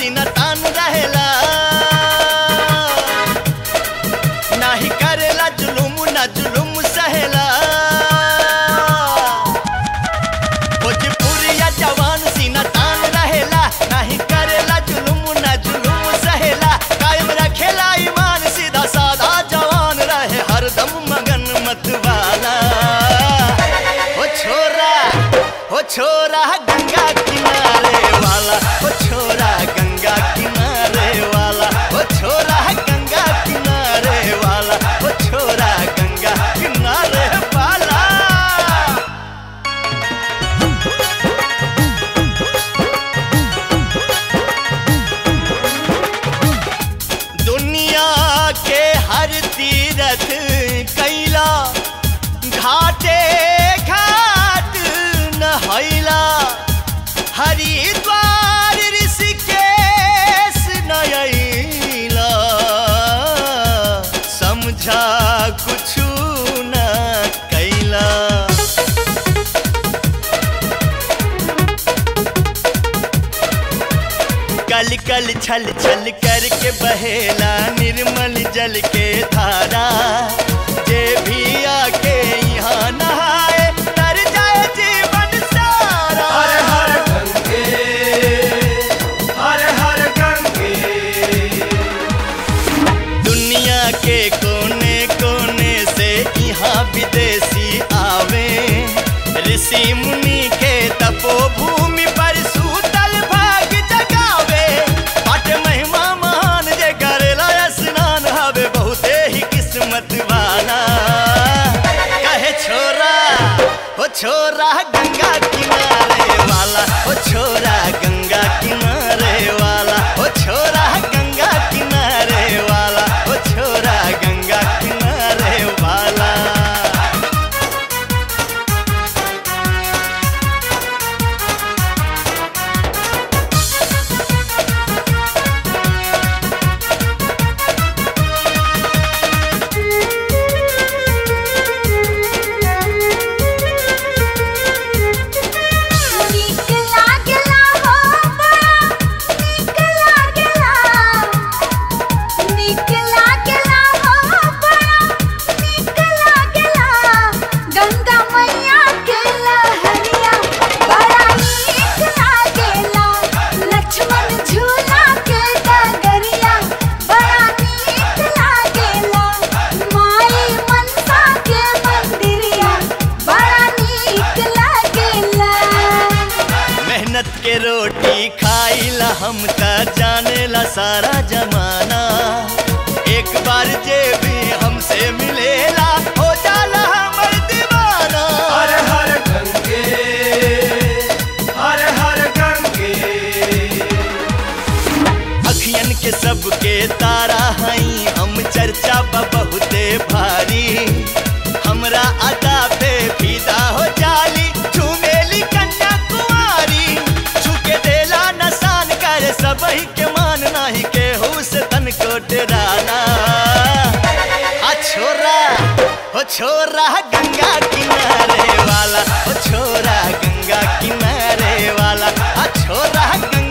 सीना तान रहेला नाही करेला जुलुम ना जुलुम सहेला भोजपुरिया जवान सीना तान रहेला नाही करेला जुलुम ना जुलुम सहेला कायम रखेला ईमान सीधा साधा जवान रहे हरदम मगन मत वाला ओ छोरा ओ छोरा गंगा किनारे वाला ओ छोरा गंगा किनारे वाला ओ छोरा गंगा किनारे वाला ओ छोरा गंगा किनारे वाला दुनिया के हर तीरथ कैला घाटे घाट नहैला हरिद्वार ऋषिकेश नयैला समझा कुछु न कैला कल कल छल छल करके बहेला निर्मल जल के धारा जे भी आके यहाँ नहाए तर जाए जीवन सारा हर हर गंगे हर हर गंगे दुनिया के कोने कोने से यहाँ विदेशी आवे ऋषि मुनि के तपोभूमि पर सूतल भाग जगावे पाट महिमा महान जे करेला स्नान हवे बहुते ही किस्मत वाला कहे छोरा ओ छोरा गंगा किनारे वाला ओ छोरा गंगा किनारे वाला ओ छोरा गंगा किनारे वाला ओ छोरा गंगा किनारे वाला नीक लागला हो बड़ा नीक लागला नीक लागला हो बड़ा नीक लागला गंगा मैया के लहरिया बड़ा नीक लागला लक्ष्मण झूला के डगरिया बड़ा नीक लागला माई मनसा के मंदिरिया बड़ा नीक लागला मेहनत के रोटी खाइला हम त जानेला सारा जमाना एक बार जे भी हमसे मिलेला हो जाला हमर दीवाना हर हर गंगे हर हर गंगे अखियन के सबके तारा हई हम चर्चा बा बहुते भारी हमरा अदा पे फिदा हो जाली झूमेली कन्या कुमारी छुके देला नसान कर सबही के मान नाही के हुस तन को डराना आ छोरा हो छोरा गंगा किनारे वाला हो छोरा गंगा किनारे वाला आ छोरा गंगा